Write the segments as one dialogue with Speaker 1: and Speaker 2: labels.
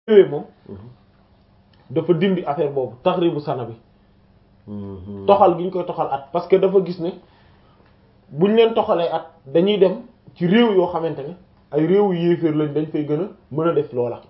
Speaker 1: ñëwee moom dafa dindi affaire boobu taxribu sana bi toxal gi ñu koy toxal at parce que dafa gis ne buñ leen toxalee at dañuy dem ci réew yoo xamante ne ay réewu yéeféer lañ dañ fay gën a mën a def loola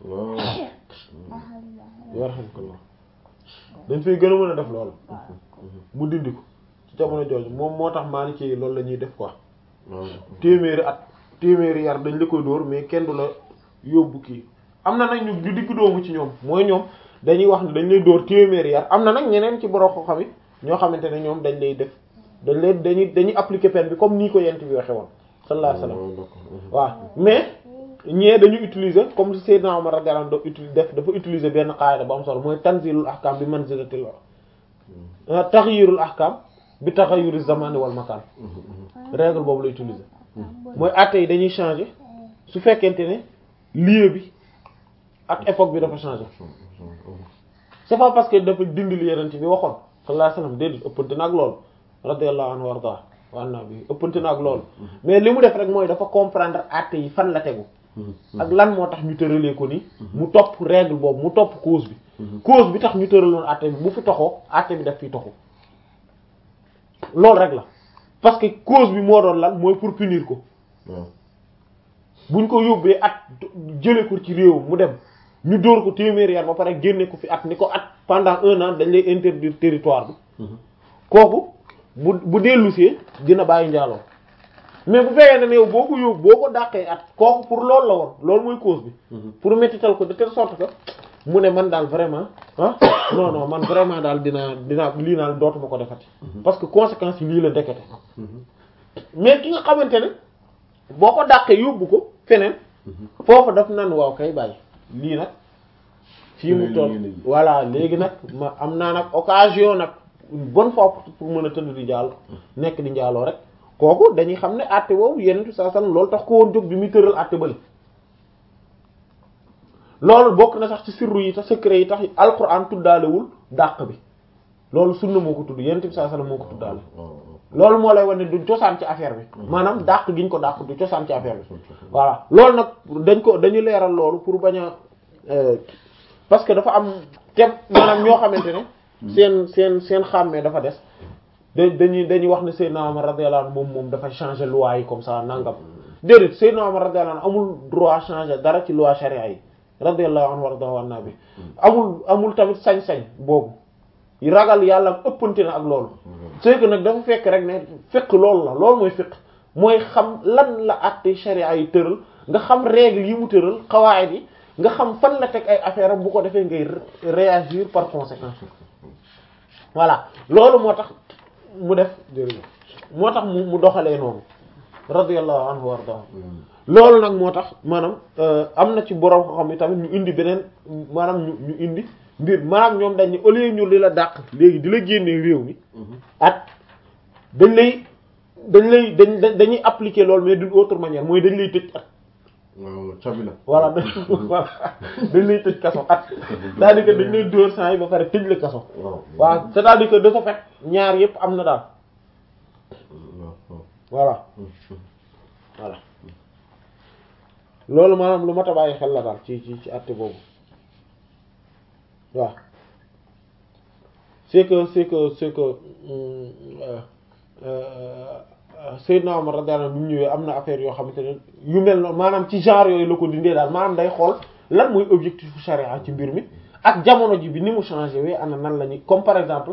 Speaker 1: yarhamkallah dañ fay gën a mën a def loola mu dindi ko ci jamono jooju moom moo tax maa ni ci loolu la ñuy def quoi téeméeri at téeméeri yar dañ la koy dóor mais kenn du la yóbbu kii am na nag ñu ñu digg doomu ci ñoom mooy ñoom dañuy wax ne dañ lay dóor téeméeri yar am na nag ñeneen ci borom ko xam ñoo xamante ne ñoom dañ lay def dañ lay dañuy dañuy appliquer peine bi comme nii ko yent bi waxe woon sallallahu alayhi wasallam waaw mais ñee dañu utiliser comme Seydina Omar radiyallahu anhu utiliser def dafa utiliser benn qaida bu am solo mooy tanzilul ahkam bi manzilatil taghyirul ahkam bi taghayyuriz zamani wal makan règle boobu la utiliser mooy àtte yi dañuy changer su fekkente ne lieu bi ak époque bi dafa changer c'est pas parce que dafa dindi li yeneen bi waxoon sallallahu alayhi wasallam déedéet ëppante na ak loolu radiyallahu anhu warda wa anna bi ëppante na ak loolu mais li mu def rek mooy dafa comprendre àtte yi fan la tegu ak lan moo tax ñu tëralee ko ni mu topp règle boobu mu topp cause bi cause bi tax ñu tëraloon àtte bi bu fi toxoo àtte bi daf fiy toxu loolu rek la parce que cause bi moo doon lan mooy pour punir ko buñ ko yóbbee at jële ko ci réew mu dem ñu dóor ko téeméeri yar ba pare génne ko fi at ni ko at pendant un an dañ lay interdire territoire bi kooku bu bu dellusee dina bàyyi njaaloo mais bu fekkee ne yow boo ko yóbbu boo ko dàqee at kooku pour loolu la woon loolu mooy cause bi pour mettital ko de telle sorte que mu ne man daal vraiment ah non non man vraiment daal dinaa dinaa lii naal dootuma ko defati parce que conséquences yi lii la ndekete mais ki nga xamante ne boo ko dàqee yóbbu ko feneen foofu daf nan waaw kay bàyyi lii nag fii mu toll voilà léegi nag ma am naa nag occasion nag une bonne fois pour mën a tëdd di njaalo nekk di njaaloo rek kooku dañuy xam ne àtte boobu yenentu saa sallam loolu tax ko woon jóg bi muy tëral àtte bale loolu bokk na sax ci sirru yi tax secret yi tax alquran tuddaalewul dàq bi loolu sunna moo ko tudd yenentu bi saa sallam moo ko tuddaale loolu moo lay wane du cosaan ci affaire bi maanaam dàq giñ ko dàq du cosaan ci affaire bi voilà loolu nag dañ ko dañu leeral loolu pour bañ a parce que dafa am tem maanaam ñoo xamante ne seen seen seen xàmmee dafa des da dañuy dañuy wax ne Seydina Omar radiyallahu anhu moom moom dafa changer loi yi comme ça nangam déedéet Seydina Omar radiyallahu anhu amul droit changer dara ci loi charia yi radiyallahu anhu warda wan naa bi amul amul tamit sañ-sañ boobu ragal yàlla ëppante na ak loolu c'est que nag dafa fekk rek ne fekk loolu la loolu mooy fekk mooy xam lan la àtte charia yi tëral nga xam règle yi mu tëral xawaayit yi nga xam fan la teg ay affaire bu ko defee ngay réagir par conséquent voilà loolu moo tax mu def moo tax mu mu doxalee noonu radiyallahu anhu warda loolu nag moo tax maanaam am na ci borom ko xam ne tamit ñu indi beneen maanaam ñu ñu indi mbir maanaam ñoom dañ ne au lieu ñu di la dàq léegi di la génnee réew mi at dañ lay dañ lay dañ dañuy appliquer loolu mais d'une autre manière mooy dañ lay tëj at
Speaker 2: waaw cabi la
Speaker 1: voilà dañ lay tëj kaso at c'est-à-dire que dañ lay dóor saa yi ba pare tëj la kaso waaw c'est-à-dire que de ce fait ñaar yépp am na daal voilà voilà loolu maanaam lu mat a bàyyi xel la daal ci ci ci àtte boobu waaw c'est que c'est que c'est que Seydina Omar radiyallahu anhu bi mu ñëwee am na affaire yoo xamante ne yu mel noonu maanaam ci genre yooyu la ko dindee daal maanaam day xool lan mooy objectif charia ci mbir mi ak jamono ji bi ni mu changé wee ana nan la ñuy comme par exemple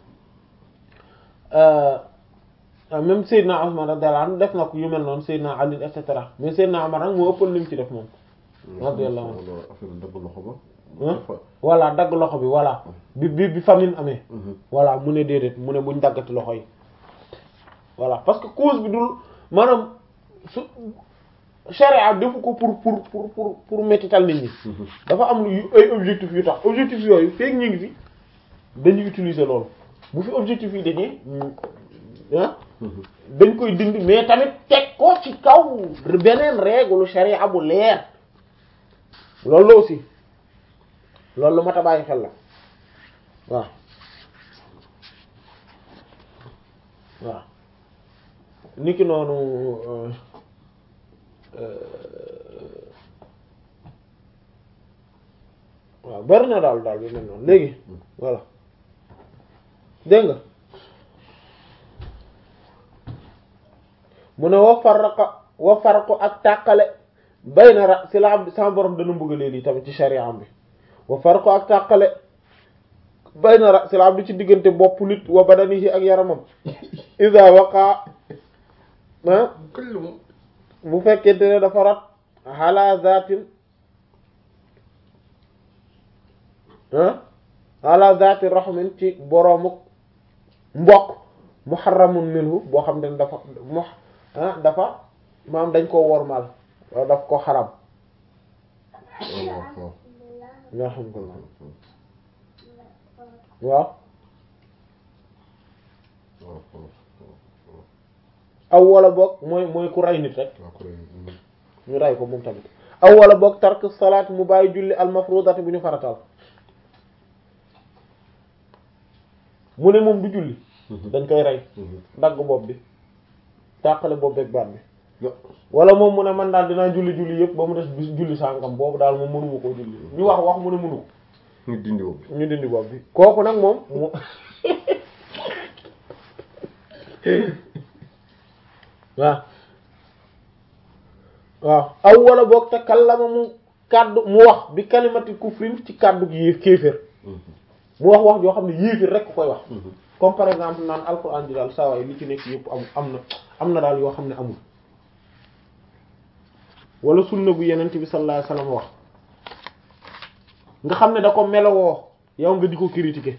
Speaker 1: même Seydina Ousmane radiyallahu anhu def na ko yu mel noonu Seydina Ali et cetera mais Seydina Omar nag moo ëppal li mu ci def moom radiyallahu anhu
Speaker 2: affaire dagg loxo ba
Speaker 1: voilà dagg loxo bi voilà bi bi bi famine amee voilà mu ne déedéet mu ne buñ daggati loxo yi voilà parce que cause bi dul maanaam su charia defu ko pour pour pour pour pour mettital nit ñi dafa am lu ay objectif yu tax objectif yooyu feek ñu ngi fi dañuy utiliser loolu bu fi objectif yi dañee ah dañ koy dindi mais tamit teg ko ci kaw beneen règle charia bu leer loolu la aussi loolu lu mat a bàyyi xel la waaw waaw niki noonu waaw bari na daal daal yu mel noonu léegi voilà dégg nga mu ne wa farraqa wa farqu ak tàqale bayna ra si la am sama borom dana mbugalee lii tamit ci sharia am bi wa farqu ak tàqale bayna ra si la am bi ci diggante bopp nit wa badanihi ak yaramam iza waqa ah bu fekkente ne dafa rat ala zatin ah ala zati rahmin ci boroomu mbokk muharramun minhu boo xam ne dafa mu ah dafa maam dañ koo wormal wala daf ko xaram nga xam ko waaw aw wala boog mooy mooy ku rey nit rek ñu rey ko moom tamit aw wala boog tark salaat mu bàyyi julli al mafrudati bu ñu farataal mu ne moom du julli dañ koy rey dagg bopp bi tàqale bopp beeg baat bi wala moom mu ne man daal dinaa julli julli yëpp ba mu des bis julli sàngam boobu daal moom mënuma koo julli ñu wax wax mu ne mënu ko
Speaker 2: ñu dindi bopp bi
Speaker 1: ñu dindi bopp bi kooku nag moom mu waaw waaw aw wala boog te kallama mu kàddu mu wax bi kalimati kufrin ci kàddu gi yéef kéeféer mu wax wax joo xam ne yéeféer rek koy wax comme par exemple naan alxuraan ji daal saa waay li ci nekk yëpp am am na am na daal yoo xam ne amul wala sunna bu yenent bi sallallahu alayhi wasallam wax nga xam ne da ko melowoo yow nga di ko critiquer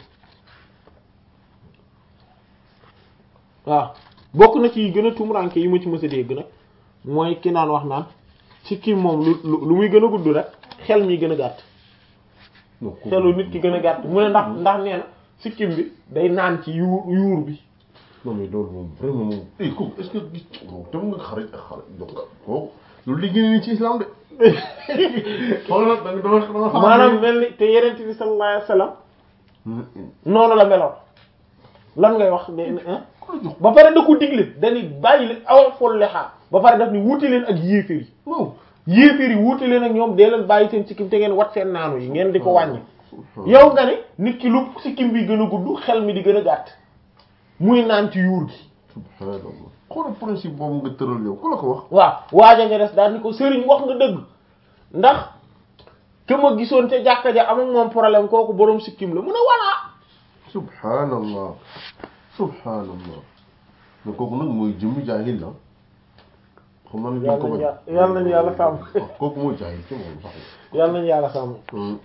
Speaker 1: waaw bokk na ci yi gën a tumuranke yi ma ci mës a dégg nag mooy ki naan wax naan ci kii moom lu lu muy gën a gudd rek xel mi gën a gàtt xelu nit ki gën a gàtt mu ne ndax ndax nee na sikkim bi day naan ci yuur yuur bi
Speaker 2: non mais loolu moom vraiment moom eh kooku est-ce que gis dem nga xarit ak xarit donc kooku loolu li gën a ci islam de xool nag da nga dama dama xam
Speaker 1: maanaam mel ni te yenent bi sallallahu alayhi wasallam noonu la meloon lan ngay wax ne ba pare da ko digle dañuy bàyyi leen awal fool lexaar ba pare daf ni wuute leen ak yéeféer yi
Speaker 2: waaw
Speaker 1: yéeféer yi wuute leen ak ñoom dee leen bàyyi seen sikkim te ngeen wat seen naanu yi ngeen di ko wàññi yow nga ne nit ki lu sikkim bi gën a gudd xel mi di gën a gàtt muy naan ci yuur gi
Speaker 2: subhanallah xoolal principe boobu nga tëral yow ku la ko wax
Speaker 1: waaw waaja nga des daal ni ko sëriñ wax nga dëgg ndax ke ma gisoon ca jàkka ja am ak moom problème kooku boroom sikkim la mun a walaa
Speaker 2: subhanallah subhanallah mais kooku nag mooy jëmmi jaahil la xam naa ne duñ ko bañ
Speaker 1: yàlla nañu yàlla sàmm
Speaker 2: kooku mooy jaahil ci moom sax
Speaker 1: yàlla nañu yàlla sàmm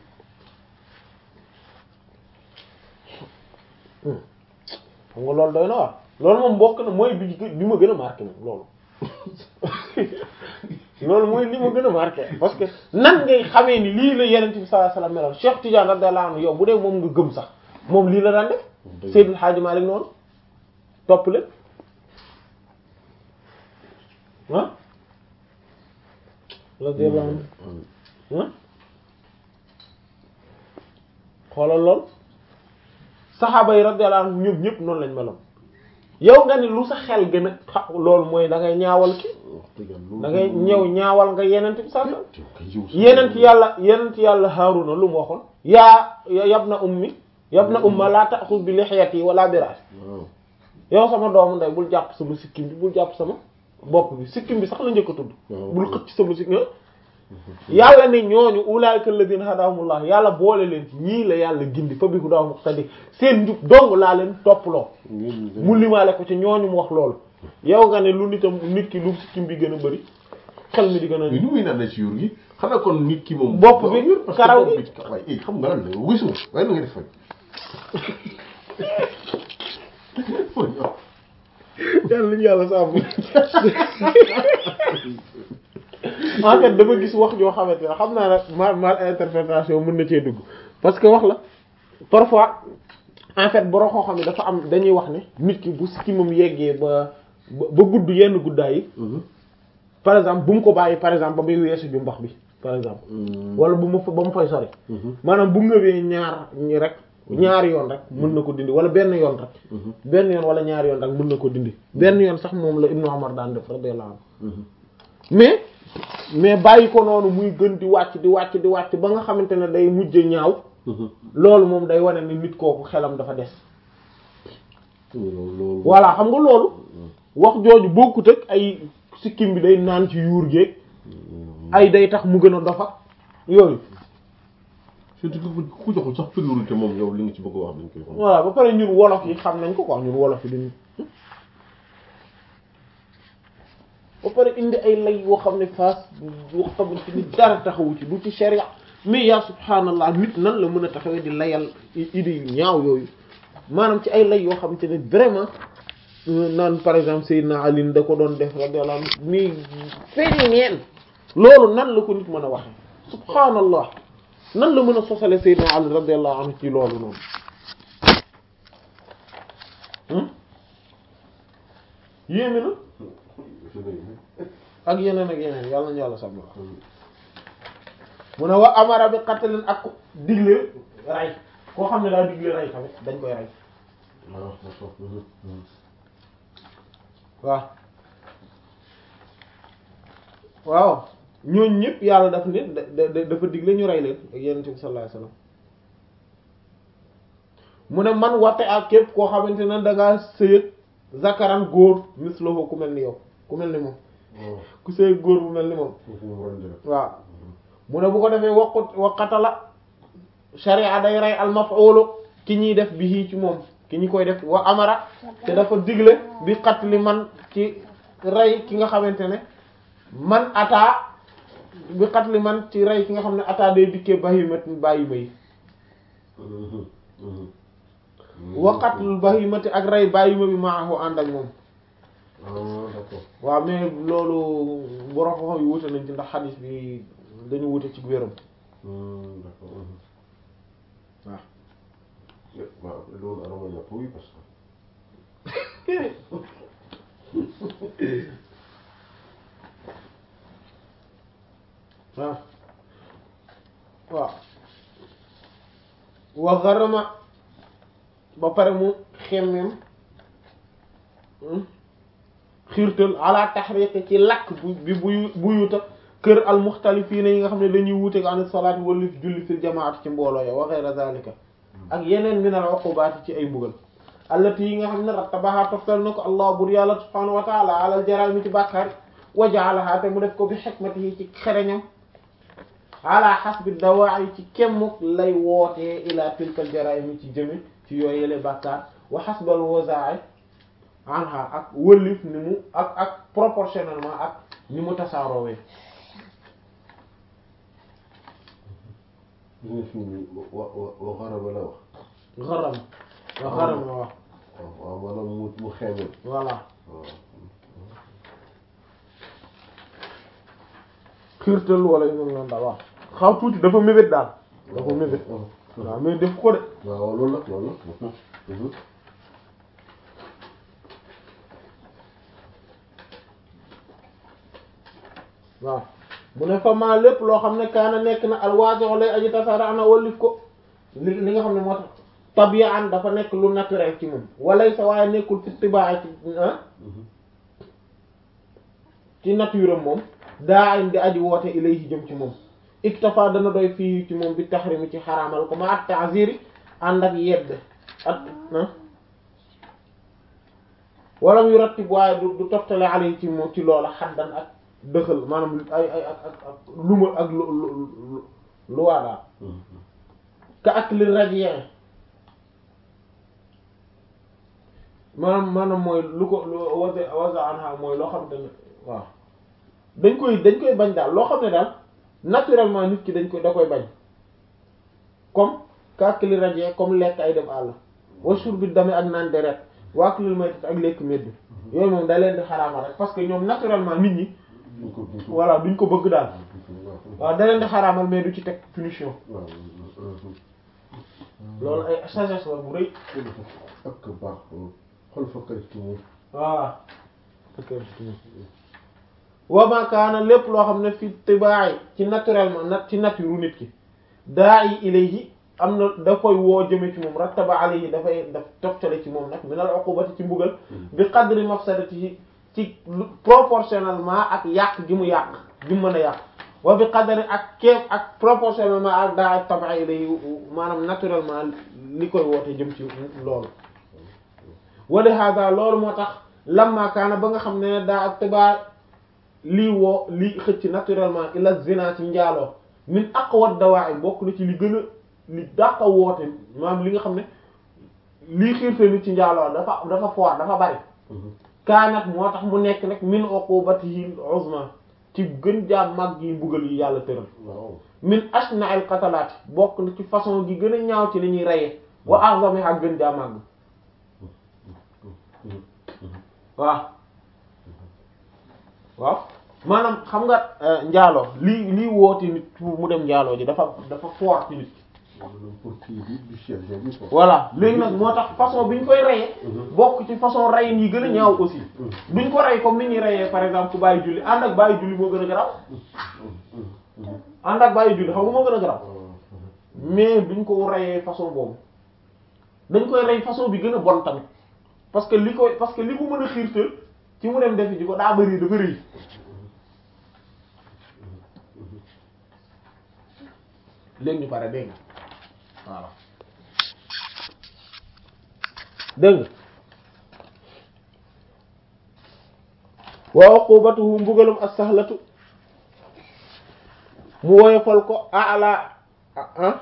Speaker 1: xam nga loolu doy na waar loolu moom bokk na mooy bi bi ma gën a marqué moom loolu loolu mooy li ma gën a marqué parce que nan ngay xamee ni lii la yenent bi sallallahu alayhi wasallam meloon Cheikh Tidiane radiyallahu anhu yow bu dee moom nga gëm sax moom lii la daan def Seydil Hadji Malick noonu topp leen ah radiyallahu anhu ah xoolal lool saxaaba yi radiyallahu anhum ñoom ñëpp noonu lañ meloon yow nga ni lu sa xel gën a xa loolu mooy da ngay ñaawal ki da ngay ñëw ñaawal nga yenent bi sax yenent yàlla yenent yàlla Haaruna lu mu waxoon yaa yabna ummi yabna umma laa ta'khudh bi lihyati wala bi ra'si yow sama doomu ndey bul jàpp sama sikkim bi bul jàpp sama bopp bi sikkim bi sax la njëkk a tudd bul xëcc sama sikkim yàlla ne ñooñu ulaa'ika alladhina hadahumullah yàlla boole leen ci ñii la yàlla gindi fa bi hudaahum muqtadi seen njub dong laa leen topploo mu limaale ko ci ñooñu mu wax loolu yow nga ne lu nitam nit ki lu sikkim bi gën a bëri xel mi di gën a
Speaker 2: mais nu muy naan ci yuur gi xanaa kon nit ki moom
Speaker 1: bopp bi karaw gi
Speaker 2: waaye eh xam nga lan la wisuma waaye nu nga def fay
Speaker 1: yàlla ñu yàlla sàmm en fait dama gis wax joo xamante ne xam naa nag mal mal interprétation mën na cee dugg parce que wax la parfois en fait boroo xoo xam ne dafa am dañuy wax ne nit ki bu sikkimam yeggee ba ba gudd yenn guddaay yi par exemple bu mu ko bàyyi par exemple ba muy weesu ju mbax bi par exemple wala bu mu ba mu fay sori maanaam bu ngëbee ñaar ñi rek ñaari yoon rek mën na ko dindi wala benn yoon rek benn yoon wala ñaari yoon rek mën na ko dindi benn yoon sax moom la Ibnu Umar daan def radiyallahu anhu mais mais bàyyi ko noonu muy gën di wàcc di wàcc di wàcc ba nga xamante ne day mujj ñaaw loolu moom day wane ni nit kooku xelam dafa des
Speaker 2: loolu
Speaker 1: voilà xam nga loolu wax jooju bokkut ak ay sikkim bi day naan ci yuur géeg ay day tax mu gën a dofa yooyu
Speaker 2: surtout que ku joxul sax priorité moom yow li nga ci bëgg a wax dañ koy xam
Speaker 1: voilà ba pare ñun wolof yi xam nañ ko quoi ñun wolof yi dañu ba pare indi ay lay yoo xam ne faas yoo xamante ni dara taxawu ci du ci sharia mais yaa subhaanallah nit nan la mën a taxawee di layal idée yu ñaaw yooyu maanaam ci ay lay yoo xamante ne vraiment naan par exemple Seydina Ali da ko doon def radiyallahu anhu mais feeñ neen loolu nan la ko nit mën a waxe subhaanallah nan la mën a sosale Seydina Ali radiyallahu anhu ci loolu noonu yéeme na ak yeneen ak yeneen yàlla nañu yàlla sàmm mu ne wa amara bi qatlin ak digle ray koo xam ne daa digle ray tamit dañ koy ray waaw waaw ñooñ ñëpp yàlla daf ne da dafa digle ñu rey leen ak yonent bi sallallahu alayhi wasallam mu ne man wate ak képp koo xamante ne da ngaa sëyëg zakaran góor mislahu ku mel ni yow ku mel ni moom ku sëyëg góor bu mel ni moom waaw mu ne bu ko defee waqut waqatala sharia day rey al maf'ulu ki ñuy def bi ci moom ki ñu koy def wa amara te dafa digle bi qatli man ci rey ki nga xamante ne man ataa bi qatli man ci rey ki nga xam ne ataa day dikkee bahimat bàyyi may wa qatlul bahimati ak rey bàyyi ma bi maahu ànd ak moom waaw mais loolu borom xam yi wute nañ ci ndax xadis bi dañu wute ci wéram waaw
Speaker 2: waaw loolu arama ñàpp oui parce
Speaker 1: que waaw waaw wa garama ba pare mu xemmem xiirtal ala tahriq ci lakk bu bi buy buyuta kër al muxtalifiina yi nga xam ne dañuy wuute an salaat wala julli fil jamaat ci mbooloo ya wa ghayra zalika ak yeneen min al uqubaat ci ay mbugal allati yi nga xam ne rattabaha toftal na ko allah bur yàlla subhanahu wa taala ala al jarami ci bàkkaar wa ja'alaha te mu def ko bi hikmatihi ci xereñam ala hasbi dawaa'i ci kemmuk lay wootee ila tilka al jara'im ci jëme ci yooyu yële bàkkaar wa hasbal wazaa'i anha ak wëllif ni mu ak ak proportionnellement ak ni mu tasaaroowee
Speaker 2: gis nga fi mu wa wa wa xaraba la wax
Speaker 1: xaram wa xaram waaw
Speaker 2: waaw waaw maanaam mu mu xeemel
Speaker 1: voilà
Speaker 2: waaw
Speaker 1: xiirtal wala yu mel noonu daal waaw xaw tuuti dafa mébét daal dafa mébét waaw mais def ko de
Speaker 2: waaw loolu la loolu la
Speaker 1: waaw mu ne fa maa lépp loo xam ne kaana nekk na alwaasi'u lay aji tasaara ana wallif ko li li nga xam ne moo tax tabiyaan dafa nekk lu naturel ci moom walay sa waaye nekkul fi tibaa ci ah ci nature am moom daa am di aji woote ilayhi jëm ci moom iktafa dana doy fii ci moom bi tahrimi ci xaraamal ko ma at ta'ziri ànd ak yedd at ah wala mu rattib waaye du du toftale alayhi ci moom ci loola xaddan ak dëxal maanaam ay ay ak ak ak lu ma ak lu lu lu waa daal ka ak li rajien maanaam maanaam mooy lu ko lu wase wasa anha mooy loo xam ne waaw dañ koy dañ koy bañ daal loo xam ne daal naturellement nit ki dañ koy da koy bañ comme ka ak li rajien comme lekk ay dem àll wa shurbi dami ak naan deret waa ak lil maytat ak lekk medd yooyu moom da leen di xaraamal rek parce que ñoom naturellement nit ñi
Speaker 2: duñ ko duñ ko
Speaker 1: voilà duñ ko bëgg daal
Speaker 2: waaw
Speaker 1: waaw da leen di xaraamal mais du ci teg punition
Speaker 2: waaw
Speaker 1: loolu ay sagesse la bu rëy
Speaker 2: ak baax xol fa kay ci moom
Speaker 1: voilà wa ma kaana lépp loo xam ne fi tibaay ci naturellement na ci nature nit ki daa yi ilayhi am na da koy woo jëme ci moom rattaba alayhi dafay daf toftale ci moom nag min al uqubati ci mbugal bi qadri mafsadati ci proportionnellement ak yàq gi mu yàq bi mu mën a yàq wa bi qadari ak keef ak proportionnellement ak daa ak tabaay lay maanaam naturellement li koy woote jëm ci loolu wali hada loolu moo tax lamma kaana ba nga xam ne daa ak tabaay lii woo lii xëcc naturellement ila zina ci njaaloo min aqwa dawa'i bokk na ci li gën a li dàqa woote maanaam li nga xam ne lii xiirte nit ci njaaloo dafa dafa fort dafa bari kaanat moo tax mu nekk nag min uqubatihi uzma ci gën jaa mag yi mbugal yi yàlla tëral
Speaker 2: waaw
Speaker 1: min ashna al qatalaat bokk na ci façon gi gën a ñaaw ci li ñuy reye wa a'zami ak gën jaa màgg waaw waaw maanaam xam nga njaaloo lii lii woote nit pour mu dem njaaloo ji dafa dafa fort ci nit
Speaker 2: pour kii bi du chef bi quoi.
Speaker 1: voilà léegi nag moo tax façon bi ñu koy reyee bokk ci façon reyin yi gën a ñaaw aussi duñ ko rey comme ni ñuy reyee par exemple ku bàyyi julli ànd ak bàyyi julli moo gën a garaaw ànd ak bàyyi julli xam nga moo gën a garaaw mais duñ ko reyee façon boobu dañ koy rey façon bi gën a bon tamit parce que li koy parce que li mu mën a xiirtal ci mu dem defi ji ko daa bëri dafa rëy léegi ñu pare dégg nga voilà dégg nga wa uqubatuhu mbugalum as-sahlatu mu woyofal ko ala ah ah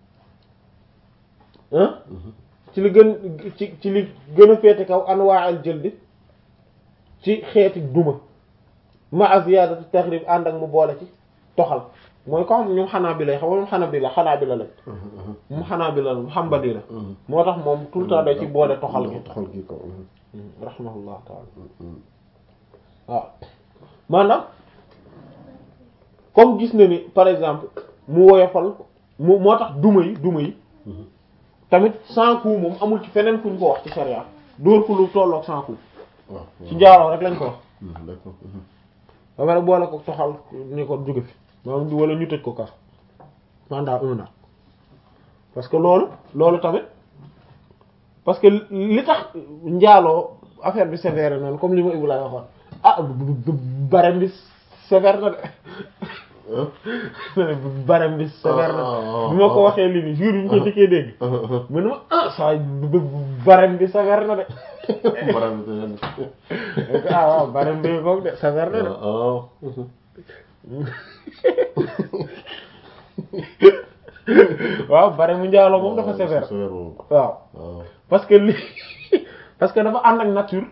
Speaker 1: ci li gën ci ci li gën a féete kaw anwaa'al jëldi ci xeeti duma ma ziyadatu taxrib ànd ak mu boole ci toxal mooy ko xam ñoom xanaa bi lay xam moom xanaa bi la xanaa bi la lañ mu xanaa bi la xambali la moo tax moom tout le temps day ci boole toxal gi
Speaker 2: toxal gi ko
Speaker 1: rahimahullah taala waaw maanaam comme gis na ni par exemple mu woyofal mu moo tax duma yi duma yi tamit sans coup moom amul ci feneen fu ñu ko wax ci sharia dóor ko lu tolloog sans coup
Speaker 2: waaw
Speaker 1: ci njaaloo rek lañ ko wax
Speaker 2: d'accord
Speaker 1: ba pare boole ko toxal ni ko jóge fi maanaam wala ñu tëj ko kaso pendant un an parce que loolu loolu tamit parce que li tax njaaloo affaire bi sévère noonu comme li ma Ibou lay waxoon ah barem bi sévère na de barem bi sévère na bi ma ko waxee lii nii jour yi ñu ko njëkkee dégg mu ne ma ah saa barem bi sévère na de ah waaw barem bi koog de sévère na de waaw bare mu njaaloo moom dafa sévère waaw parce que li parce que dafa ànd ak nature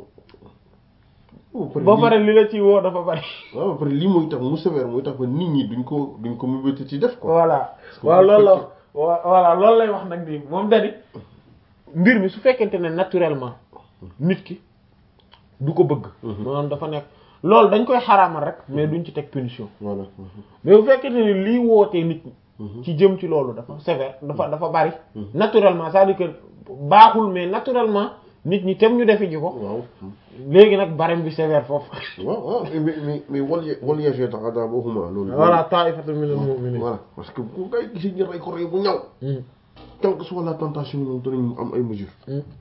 Speaker 1: ba pare li la ci woo dafa bari
Speaker 2: waaw après lii mooy tax mu sévère mooy tax ba nit ñi duñ ko duñ ko mébéti ci def ko
Speaker 1: voilà waaw loolu la voilà loolu lay wax nag nii moom dadi mbir mi su fekkente ne naturellement nit ki du ko bëgg maanaam dafa nekk loolu dañ koy xaraamal rek mais duñ ci teg punition
Speaker 2: voilà
Speaker 1: mais bu fekkente ne lii wootee nit ñi ci jëm ci loolu dafa sévère dafa dafa bari naturellement c'est-à-dire que baaxul mais naturellement nit ñi tem ñu defi ji ko
Speaker 2: waaw
Speaker 1: léegi nag barem bi sévère foofu
Speaker 2: waaw waaw mais mais mais wal wal yajid adaabahuma loolu
Speaker 1: voilà ta'ifatun minal mu'minin
Speaker 2: voilà parce que bu ngay gisee ñu rey ko rey bu ñaw quelle que soit la tentation ñoom danañ am ay mesures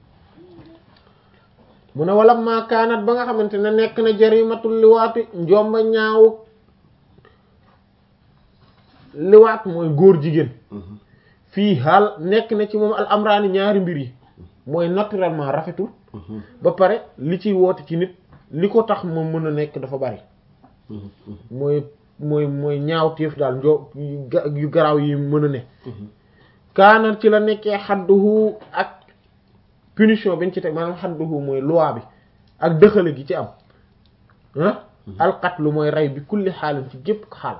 Speaker 1: mu ne wala maakaanat ba nga xamante ne nekk na jarimatul liwaati njomba ñaaw liwaat mooy góor jigéen fii xaal nekk na ci moom al amraani ñaari mbir yi mooy naturellement rafetul ba pare li ciy woote ci nit li ko tax moom mën a nekk dafa bari mooy mooy mooy ñaaw téef daal njo yu garaaw yi mën a ne kaanat ci la nekkee xadduhu ak punition bañ ci teg maanaam xadduhu mooy loi bi ak dëxale gi ci am ah alqatlu mooy rey bi kulli xaalin ci gépp xaal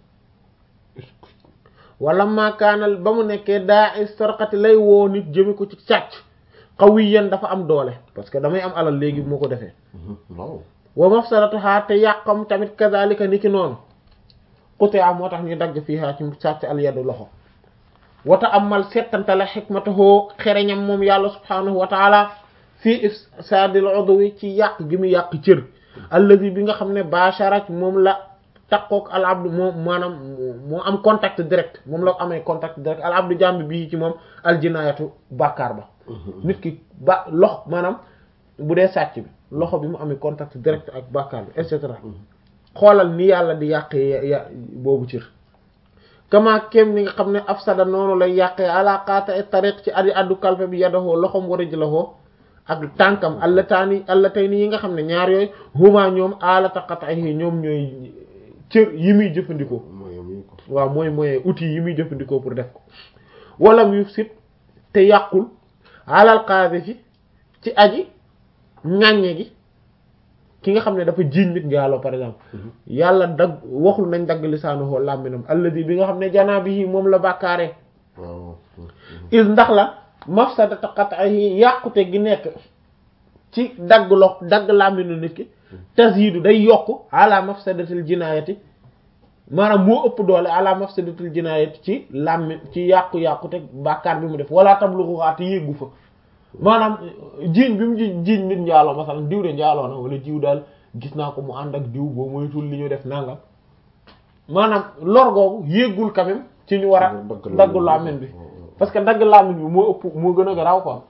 Speaker 1: wala maakaanal ba mu nekkee daa istarqati lay woo nit jëme ko ci càcc qawiyan dafa am doole parce que damay am alal léegi bu ma ko defee
Speaker 2: waaw
Speaker 1: wa mafsadatuha te yàqam tamit kazalika ni ki noonu quti'a moo tax ñu dagg fiiha ci sàcc al yadu loxo wata amal settantala xikmatahu xereñam moom yàlla subhanahu wa taala fii ifsadil udwi ci yàq gi mu yàq cër allazi bi nga xam ne basharat moom la taqook al abdu moom maanaam moo am contact direct moom la amee contact direct al abdu jàmbi bii ci moom al jinaayatu bàkkaar ba nit ki ba lox maanaam bu dee sàcc bi loxo bi mu amee contact direct ak bàkkaar bi et cetera xoolal ni yàlla di yàqee ya boobu cër kama kem ni nga xam ne afsada noonu lay yàqee ala qaata ay tariq ci addi addu kalfe bi yadahoo loxom war a jëlahoo ak tànkam allataani allatayni yi nga xam ne ñaar yooyu huma ñoom alata qat'ihi ñoom ñooy cër yi muy jëfandikoo waaw mooy mooy outil yi muy jëfandikoo pour def ko walam yufsit te yàqul alal qaadhifi ci aji ŋàññe gi ki nga xam ne dafa jiiñ nit njaaloo par exemple yàlla dagg waxul nañ dagg lisaanu hoo làmminam alladi bi nga xam ne janaa bi moom la bàkkaaree is ndax la mafsadata qat'ihi yàqute gi nekk ci dagg lox dagg làmminu nit ki tazidu day yokk ala mafsadatil jinaayati maanaam moo ëpp doole ala mafsadatil jinaayati ci làmmi ci yàqu-yàqu te bàkkaar bi mu def wala tablugu xaati yéggu fa maanaam jiiñ bi mu jiiñ nit njaaloo masalan diw de njaaloo na wala jiw daal gis naa ko mu ànd ak diw boo moytul li ñu def nangam maanaam lor googu yéggul quand même ci ñu war a dagg làmmiñ bi parce que dagg làmmiñ bi moo ëpp moo gën a garaaw quoi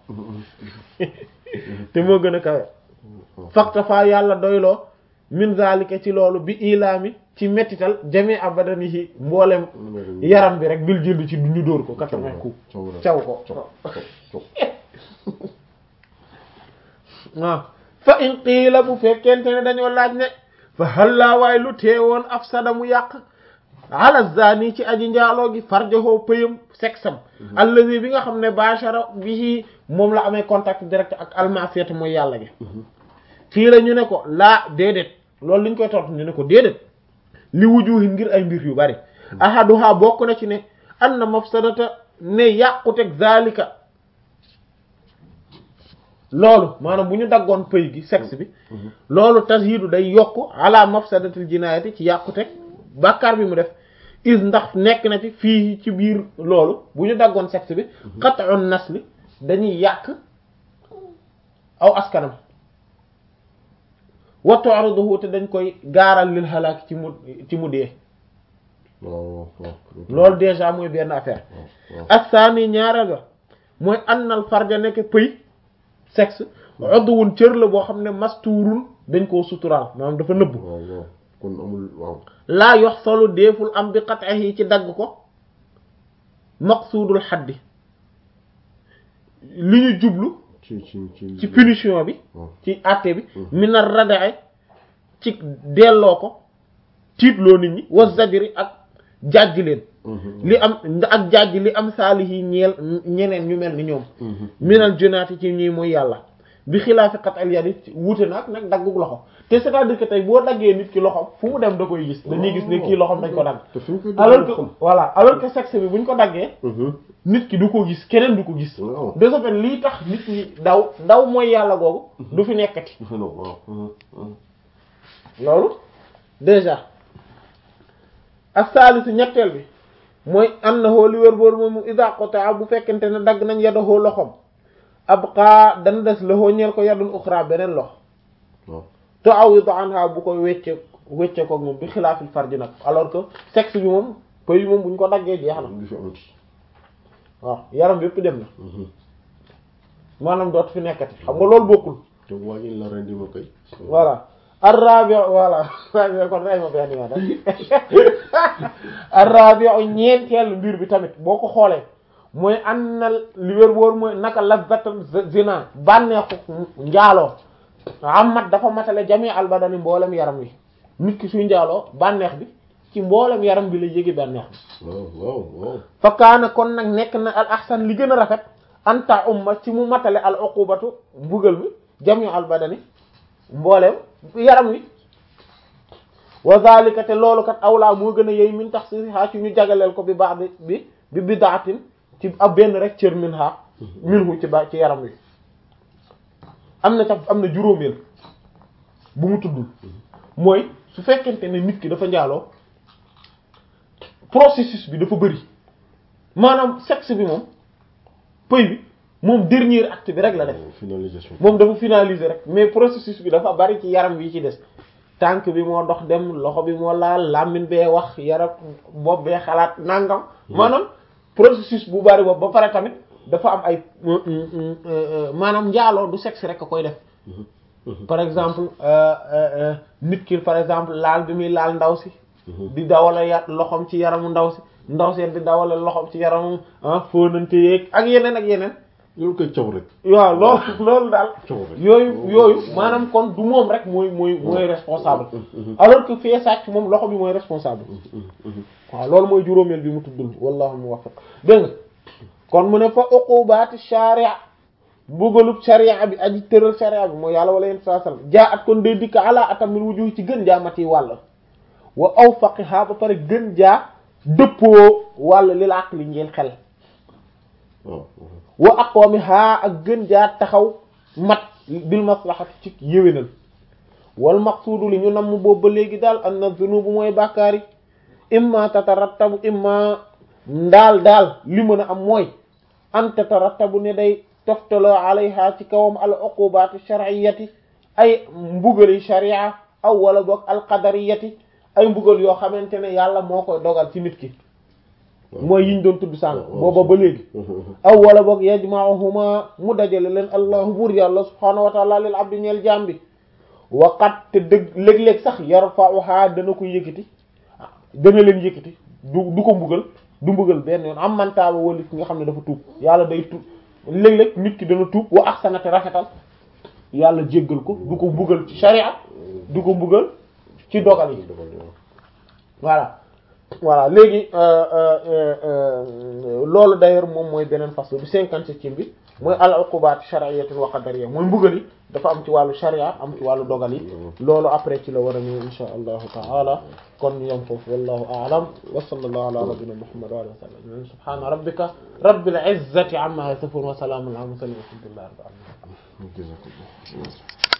Speaker 1: te moo gën a kawe fakta fa yàlla doyloo min zalika ci loolu bi ilaami ci mettital jami abadanihi mboolem yaram bi rek bil jënd ci ñu dóor ko quatre-vingts coups caw ko waaw fa in qiila bu fekkente ne dañoo laaj ne fa hallaa waay lu teewoon afsada mu yàq ala zani ci aji njaaloo gi farjahoo pëyam sexam allazi bi nga xam ne bashara bihi moom la amee contact direct ak almasiyat mooy yàlla gi fii la ñu ne ko laa déedéet loolu liñ koy tontu ñu ne ko déedéet li wujuhi ngir ay mbir yu bari ahaduha bokk na ci ne anna mafsadata ne yàquteg zalika loolu maanaam bu ñu daggoon pëy gi sexe bi loolu tashidu day yokk ala mafsadatil jinayati ci yàquteg bàkkaar bi mu def is ndax nekk na ci fii ci biir loolu bu ñu daggoon sexe bi qat'un nasli dañuy yàq aw askanam wa tu'riduhu te dañ koy gaaral lil halak ci mu ci mu dee loolu déjà mooy benn affaire assaani ñaareel ba mooy annal farja nekk pëy sexe udwun cër la boo xam ne masturun dañ koo suturaal maanaam dafa nëbb
Speaker 2: kon amul waaw
Speaker 1: laa yox solu deeful am bi qat'ihi ci dagg ko maqsuudul xaddi li ñu jublu
Speaker 2: ci ci ci
Speaker 1: ci punition bi ci àtte bi minar radae ci delloo ko tiitloo nit ñi wa zajri ak jàjj leen li am ak jàjj li am saalihi ñeel ñeneen ñu mel ni ñoom minal junaati ci ñii mooy yàlla bi xilaafi qat al yadi wuute nag nag daggug loxo te c'est-à-dire que tey boo daggee nit ki loxom fu mu dem da koy gis dañuy gis ne kii loxom dañ ko dagg
Speaker 2: te fi ñu koy
Speaker 1: alors que voilà alors que sexe bi buñ ko daggee nit ki du ko gis keneen du ko gis
Speaker 2: waaw
Speaker 1: de ce fait lii tax nit ñi daw daw mooy yàlla googu du fi nekkati
Speaker 2: waaw
Speaker 1: loolu déjà ak saalisu ñetteel bi mooy annahu li wër boor moom ida qata bu fekkente ne dagg nañ yadahu loxom abqa dana des loxo ñeel ko yadun uxra beneen loxo
Speaker 2: waaw
Speaker 1: te awidu anha bu koy wecce wecce ko moom bi xilaafil farji nag alors que sexe bi moom pëy moom bu ñu ko daggee jeex na
Speaker 2: du fi amati
Speaker 1: waaw yaram bi yëpp dem na maanaam dootu fi nekkati xam nga loolu bokkul
Speaker 2: te waa ñu la rendi ma koy
Speaker 1: voilà arrabi voilà rabi kon ray ma benn yoon rek arrabi ñeenteel mbir bi tamit boo ko xoolee mooy an na li wér wóor mooy naka lazzatal zina bànneexu njaaloo amat dafa matale jami albadani mboolem yaram wi nit ki suy njaaloo bànneex bi ci mboolem yaram bi la yéegi bànneex bi
Speaker 2: waaw waaw waaw
Speaker 1: fa kaana kon nag nekk na al ahsan li gën a rafet anta umma ci mu matale al uqubatu mbugal mi jami albadani mbooleem yaram wi wa zalika te loolu kat awlaa moo gën a yey min tax si xaa ci ñu jagaleel ko bi baax bi bi bi bidaatin ci ab benn rek cër min xaa min hu ci ba ci yaram wi am na tax am na juróomeel bu mu tuddul mooy su fekkente ne nit ki dafa njaaloo processus bi dafa bëri maanaam sexe bi moom pëy bi moom dernier acte bi rek la def
Speaker 2: finalisation
Speaker 1: moom dafa finaliser rek mais processus bi dafa bari ci yaram wi ci des tànk bi moo dox dem loxo bi moo laal làmmiñ bee wax yaram bopp bee xalaat nangam maanaam processus bu bari boobu ba pare tamit dafa am ay maanaam njaaloo du sexe rek a koy def par exemple nit ki par exemple laal bi muy laal ndaw si di dawale ya loxoom ci yaramu ndaw si ndaw si di dawale loxoom ci yaramu ah fóonante yeeg ak yeneen ak yeneen
Speaker 2: loolu koy caw rek
Speaker 1: waaw loolu loolu daal
Speaker 2: caw rek
Speaker 1: yooyu yooyu maanaam kon du moom rek mooy mooy mooy responsable alors que fee sàcc moom loxo bi mooy responsable waaw loolu mooy juróomeel bi mu tuddul wallahu muwaffiq dégg nga kon mu ne fa uqubaati sharia bugalub sharia bi aji tëral sharia bi mooy yàlla wala yéen saa sallam jaa at kon day dikk ala atamil wujuh ci gën jaa mati wàll wa awfaqiha ba pare gën jaa dëppoo wàll lil aqli ngeen xel
Speaker 2: waaw
Speaker 1: wa aqwamiha ak gën jaa taxaw mat bil maslahati ci yéwénal wal maqsuudu li ñu namm boobu ba léegi daal anna zunubu mooy bàkkaar yi imma tatarattabu imma ndaal daal li mën a am mooy an tatarattabu ne day toftaloo alayha ci kawam al uqubaati shar'iyyati ay mbugali sharia aw wala boog al qadariyati ay mbugal yoo xamante ne yàlla moo koy dogal ci nit ki mooy yiñ doon tudd sànq booba ba léegi aw wala boog yajma'uhuma mu dajale leen allahu buur yàlla subhaanahu wa ta'ala lil abdi ñeel jaam bi waqat te dëgg léeg-léeg sax yarfa'uha dana ko yëkkati dana leen yëkkati du du ko mbugal du mbugal benn yoon am mantaaba wala ki nga xam ne dafa tuub yàlla day tuub léeg-léeg nit ki dana tuub wa ahsanate rafetal yàlla jéggal ko du ko mbugal ci sharia du ko mbugal ci dogal yi voilà voilà léegi loolu d'ailleurs moom mooy beneen façon bi cinquante-septième bi mooy al uqubat shar'iyyatun wa qadariyya mooy mbugal yi dafa am ci wàllu sharia am ci wàllu dogal yi loolu après ci la war a ñëw insha allahu taala kon ñu yem foofu wallahu a'lam wa sallallahu ala nabiyyina muhammad wa alihi wa sallam subhana rabbika rabbil izzati amma yasifun wa salamun ala mursalin walhamdulillahi rabbil alamin